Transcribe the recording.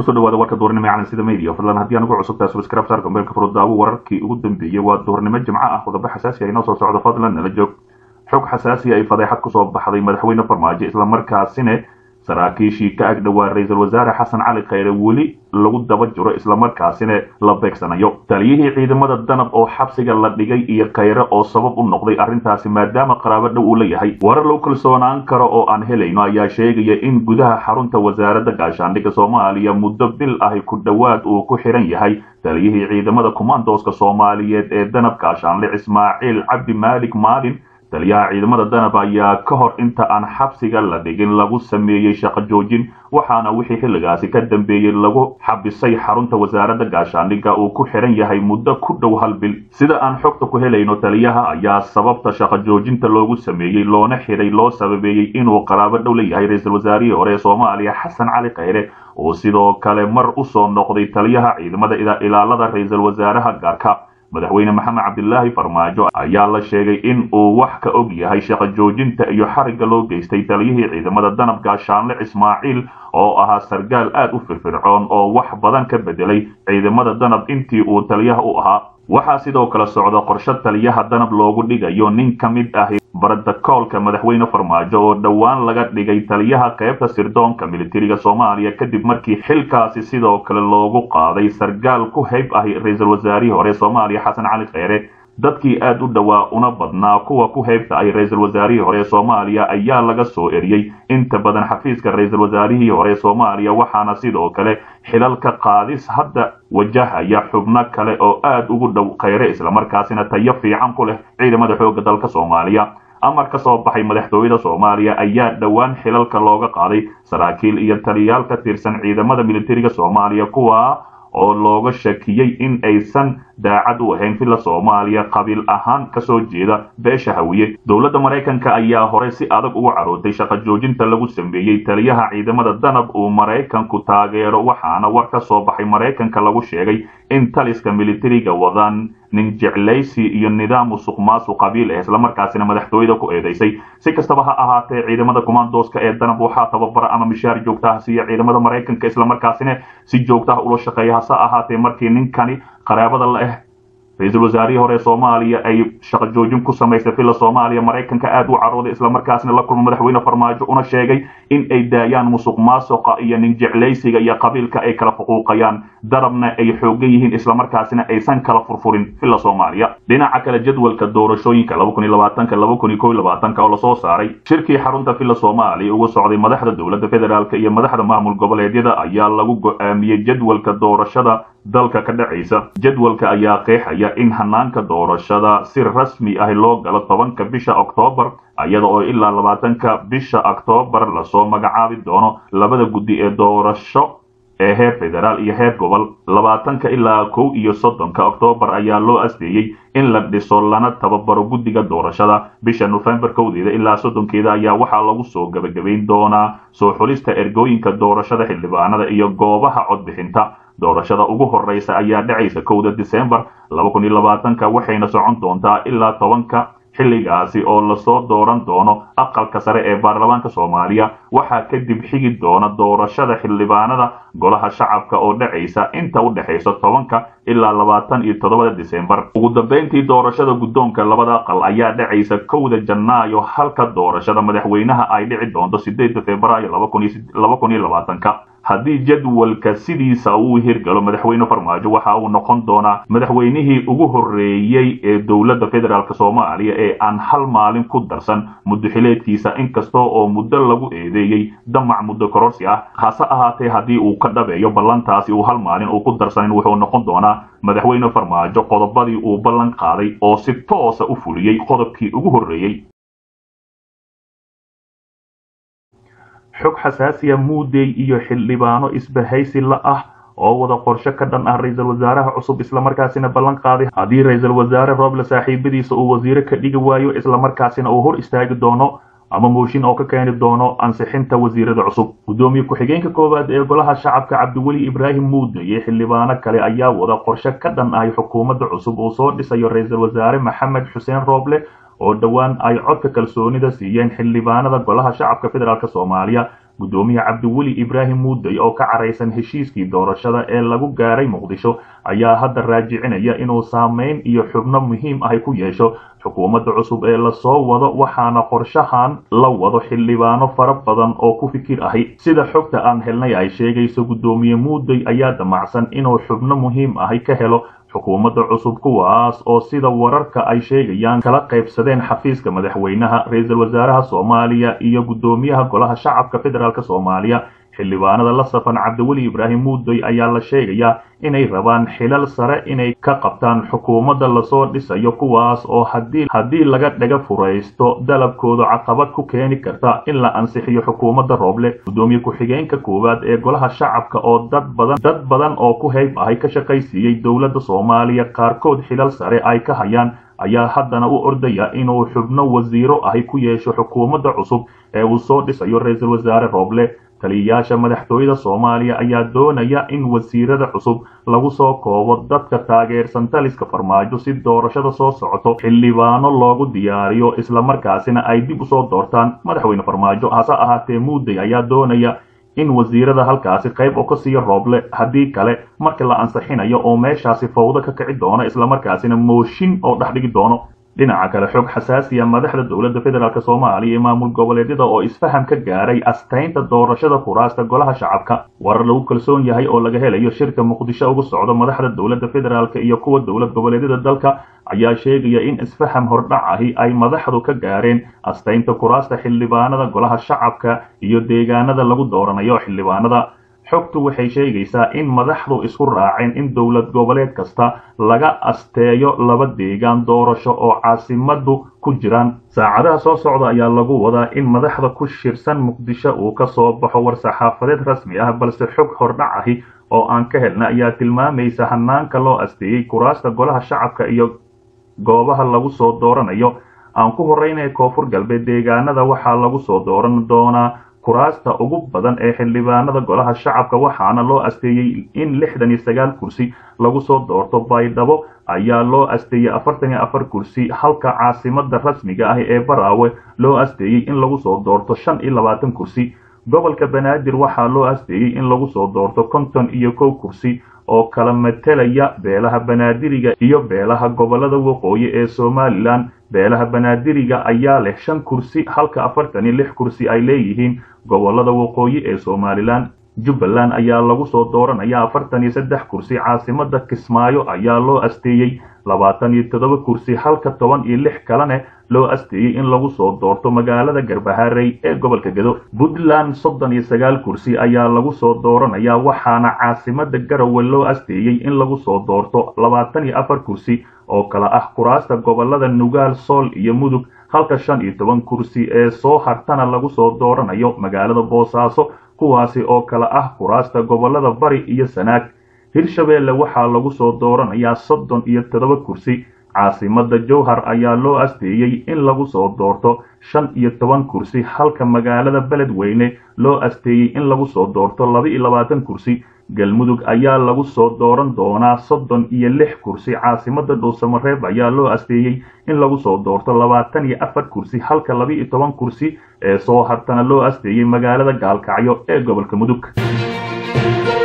kusoo dhawaada warka duurnimo ee calansida media fadlan haddii aan ugu cusubtahay subscribe saar gambeelka furudaawo wararkii ugu dambeeyey waa duurnimo jimco ah qodobo xasaasi ah inoo soo socdo fadlan nala joog xog xasaasi ay fadeexad kusoo baxday madaxweyne farmaajo islamarkaasina saraakiishii ka ag dhowaa ra-iisul wasaare xasan cali khayre weli lagu daba jiro islamarkaasina la beegsanayo taliyihii ciidamada danab oo xabsiga la dhigay iyo khayre oo sabab u noqday arrintaasi maadaama qaraabo dhow uu la yahay warar lagu kalsoonaan karo oo aan helayno ayaa sheegaya in gudaha xarunta wasaaradda gaashaandhigga soomaaliya muddo bil ahi ku dhowaad uu ku xiran yahay taliyihii ciidamada kumaandooska soomaaliyeed ee danab gaashaanle ismaaciil cabdi maalik maalin taliyaha ciidamada danab ayaa ka hor inta aan xabsiga la dhigin lagu sameeyey shaqo joojin waxaana wixii xilligaasi ka dambeeyey lagu xabisay xarunta wasaaradda gaashaandhigga uu ku xiran yahay muddo ku dhow hal bil sida aan xogta ku helayno taliyaha ayaa sababta shaqo joojinta loogu sameeyey loona xiray loo sababeeyey inuu qaraabo dhow la yahay ra-iisul wasaarihii hore ee soomaaliya xasan cali khayre oo sidoo kale mar u soo noqday taliyaha ciidamada ilaalada ra-iisul wasaaraha gaarka madaxweyne maxamed cabdilaahi farmaajo ayaa la sheegay in uu wax ka og yahay shaqo joojinta iyo xarigga loo geystay taliyihii ciidamada danab gaashaanle ismaaciil oo ahaa sargaal aad u firfircoon oo wax badan ka bedelay ciidamada danab intii uu taliyaha u ahaa waxaa sidoo kale socda qorshe taliyaha danab loogu dhigayo nin ka mid ah barotokoolka madaxweyne farmaajo oo dhowaan laga dhigay taliyaha qaybta sirdoonka militariga soomaaliya kadib markii xilkaasi sidoo kale loogu qaaday sargaal ku hayb ahi ra-iisul wasaarihii hore soomaaliya xasan cali kheyre dadkii aad u dhowaa una badnaa kuwa ku haybta ay ra-iisul wasaarihii hore soomaaliya ayaa laga soo eriyey inta badan xafiiska ra-iisul wasaarihii hore soomaaliya waxaana sidoo kale xilalka qaadis hadda wajahaya xubno kale oo aad ugu dhow kheyre islamarkaasina tayo fiican ku leh ciidamada xoogga dalka soomaaliya amar ka soo baxay madaxtooyada soomaaliya ayaa dhowaan xilalka looga qaaday saraakiil iyo taliyaal ka tirsan ciidamada militariga soomaaliya kuwa oo looga shakiyey in aysan daacad u ahayn filla soomaaliya qabiil ahaan kasoo jeeda beesha hawiye dowladda maraykanka ayaa hore si adag ugu carootay shaqo joojinta lagu sameeyey taliyaha ciidamada danab uu maraykanku taageero waxaana war ka soo baxay maraykanka lagu sheegay in taliska militariga wadaan nin jeclaysi iyo nidaam musuq maasuq qabiil ah islamarkaasina madaxtooyada ku eedaysay si kastaba ha ahaatee ciidamada kumaandooska ee danab waxaa tababara ama mishaar joogtaha siiya ciidamada maraykanka islamarkaasina si joogtaha ula shaqeeya hase ahaatee markii ninkani qaraabada la ah ra-iisul wasaarihii hore soomaaliya ay shaqo joojin ku samaysay filla soomaaliya maraykanka aad u carooday islamarkaasna la kulma madaxweyne farmaajo una sheegay in ay daayaan musuq maasuqa iyo nin jeclaysiga iyo qabiilka ay kala fuquuqayaan darabna ay xoogan yihiin islamarkaasina aysan kala furfurin filla soomaaliya dhinaca kale jadwalka doorashooyinka oo lasoo saaray shirkii xarunta filla soomaaliya uga socday madaxda dowladda federaalk iyo madaxda maamul goboleedyada ayaa lagu go-aamiyey jadwalka doorashada dalka ka dhacaysa jadwalka ayaa qeexaya in hanaanka doorashada si rasmi ah loo galo tobanka bisha oktoobar iyada oo ilaa labaatanka bisha oktoobar lasoo magacaabi doono labada guddi ee doorasho ee heer federaal iyo heer gobol labaatanka ilaa kow iyo soddonka oktoobar ayaa loo asteeyey in la dhiso lana tababaro guddiga doorashada bisha nofembar kowdeeda ilaa soddonkeeda ayaa waxaa lagu soo gebagabayn doonaa soo xulista ergooyinka doorashada xildhibaanada iyo goobaha codbixinta doorashada ugu horeysa ayaa dhacaysa kowda disembar ka waxayna socon doontaa ilaa tobanka xilligaasi oo lasoo dooran doono aqalka sare ee baarlamaanka soomaaliya waxaa kadib xigi doona doorashada xildhibaanada golaha shacabka oo dhacaysa inta u dhexaysa tobanka ilaa labaatan iyo toddobada disembar ugu dambeyntii doorashada guddoonka labada aqal ayaa dhacaysa kowda janaayo halka doorashada madaxweynaha ay dhici doonto sideedda februaayo ka haddii jadwalka sidiisa uu hirgalo madaxweyne farmaajo waxa uu noqon doonaa madaxweynihii ugu horreeyey ee dowladda federaalk soomaaliya ee aan hal maalin ku darsan muddoxileedkiisa inkasta oo muddo lagu eedeeyey damac muddo kororsi ah hase ahaatee haddii uu ka dhabeeyo ballantaasi uu hal maalin uu ku darsanin wuxuu noqon doonaa madaxweyne farmaajo qodobadii uu ballan qaaday oo si toosa u fuliyey qodobkii ugu horreeyey xog xasaasiya muudey iyo xildhibaano isbahaysi la ah oo wada qorshe ka dhan ah ra-iisul wasaaraha cusub islamarkaasina ballan qaaday haddii ra-iisul wasaare rooble saaxiibadiisa uu wasiire ka dhigi waayo islamarkaasina uu hor istaagi doono ama mooshin oo ka keeni doono ansixinta wasiirada cusub guddoomiye ku-xigeenka koowaad ee golaha shacabka cabdiweli ibraahim muude iyo xildhibaano kale ayaa wada qorshe ka dhan ahay xukuumadda cusub uu soo dhisayo ra-iisul wasaare maxamed xuseen rooble oo dhowaan ay codka kalsoonida siiyeen xildhibaanada golaha shacabka federaalk soomaaliya guddoomiye cabdiweli ibraahim muuday oo ka caraysan heshiiskii doorashada ee lagu gaaray muqdisho ayaa hadda raajicinaya inuu saameyn iyo xubno muhiim ahy ku yeesho xukuumadda cusub ee lasoo wado waxaana qorshahan la wado xildhibaano fara badan oo ku fikir ahi sida xogta aan helnay ay sheegayso guddoomiye muuday ayaa damacsan inuu xubno muhiim ahi ka helo xukuumadda cusub kuwaas oo sida wararka ay sheegayaan kala qaybsadeen xafiiska madaxweynaha ra-iisul wasaaraha soomaaliya iyo guddoomiyaha golaha shacabka federaalk soomaaliya xildhibaanada la safan cabdiweli ibraahim muuday ayaa la sheegayaa inay rabaan xilal sare inay ka qabtaan xukuumadda lasoo dhisayo kuwaas oo hadii haddii laga dhaga furaysto dalabkooda caqabad ku keeni karta in la ansixiyo xukuumadda rooble guddoomiye ku-xigeenka koowaad ee golaha shacabka oo dad badan dad badan oo ku hayb ahay ka shaqaysiiyey dowladda soomaaliya qaarkood xilal sare ay ka hayaan ayaa haddana u ordaya inuu xubno wasiiro ahi ku yeesho xukuumadda cusub ee uu soo dhisayo ra-iisul wasaare rooble taliyayaasha madaxtooyada soomaaliya ayaa doonaya in wasiirada cusub lagu soo koobo dadka taageersan taliska farmaajo si doorashada soo socoto xildhibaano loogu diyaariyo islamarkaasina ay dib usoo doortaan madaxweyne farmaajo hase ahaatee muuday ayaa doonaya in wasiirada halkaasi qayb oo ka siiyo rooble haddii kale marka la ansixinayo oo meeshaasi fawdo ka kici doono islamarkaasina mooshin oo dhex dhigi doono dhinaca kale xog xasaasiya madaxda dowladda federaalk soomaaliya iyo maamul goboleedyada oo isfaham ka gaaray astaynta doorashada kuraasta golaha shacabka warar lagu kalsoon yahay oo laga helayo shirka muqdisho ugu socdo madaxda dowladda federaalk iyo kuwa dowlad goboleedyada dalka ayaa sheegaya in isfaham hordhac ahi ay madaxdu ka gaareen astaynta kuraasta xildhibaanada golaha shacabka iyo deegaanada lagu dooranayo xildhibaanada xogtu waxay sheegaysaa in madaxdu isku raaceen in dowlad goboleed kasta laga asteeyo laba deegaan doorasho oo caasimadu ku jiraan saacadaha soo socda ayaa lagu wadaa in madaxda ku shirsan muqdisho uu ka soo baxo war-saxaafadeed rasmi ah balse xog hordhac ahi oo aan ka helna ayaa tilmaamaysa hanaanka loo asteeyey kuraasta golaha shacabka iyo goobaha lagu soo dooranayo aan ku horeynay koonfur galbeed deegaanada waxaa lagu soo dooran doonaa kuraasta ugu badan ee xildhibaanada golaha shacabka waxaana loo asteeyey in lixdan iyo sagaal kursi lagu soo doorto baydhabo ayaa loo asteeyey afartan iyo afar kursi halka caasimada rasmiga ah ee baraawe loo asteeyey in lagu soo doorto shan iyo labaatan kursi gobolka banaadir waxaa loo asteeyey in lagu soo doorto konton iyo kow kursi oo kala matelaya beelaha banaadiriga iyo beelaha gobolada waqooyi ee somalilan beelaha banaadiriga ayaa leh shan kursi halka afartan iyo lix kursi ay leeyihiin gobolada waqooyi ee somalilan jubbaland ayaa lagu soo dooranaya afartan iyo saddex kursi caasimada kismaayo ayaa loo asteeyey labaatan iyo toddoba kursi halka toban iyo lix kalene loo asteeyey in lagu soo doorto magaalada garbaharey ee gobolka gedo puntland soddon iyo sagaal kursi ayaa lagu soo dooranaya waxaana caasimada garowe loo asteeyey in lagu soo doorto labaatan iyo afar kursi oo kala ah kuraasta gobolada nugaal sool iyo mudug halka shan iyo toban kursi ee soo hartana lagu soo dooranayo magaalada boosaaso kuwaasi oo kala ah kuraasta gobolada bari iyo sanaag hirshabeelle waxaa lagu soo dooranayaa soddon iyo toddoba kursi caasimada jowhar ayaa loo asteeyey in lagu soo doorto shan iyo toban kursi halka magaalada beledweyne loo asteeyey in lagu soo doorto laba iyo labaatan kursi galmudug ayaa lagu soo dooran doonaa soddon iyo lix kursi caasimada dhuusamareeb ayaa loo asteeyey in lagu soo doorto labaatan iyo afar kursi halka laba iyo toban kursi ee soo hartana loo asteeyey magaalada gaalkacyo ee gobolka mudug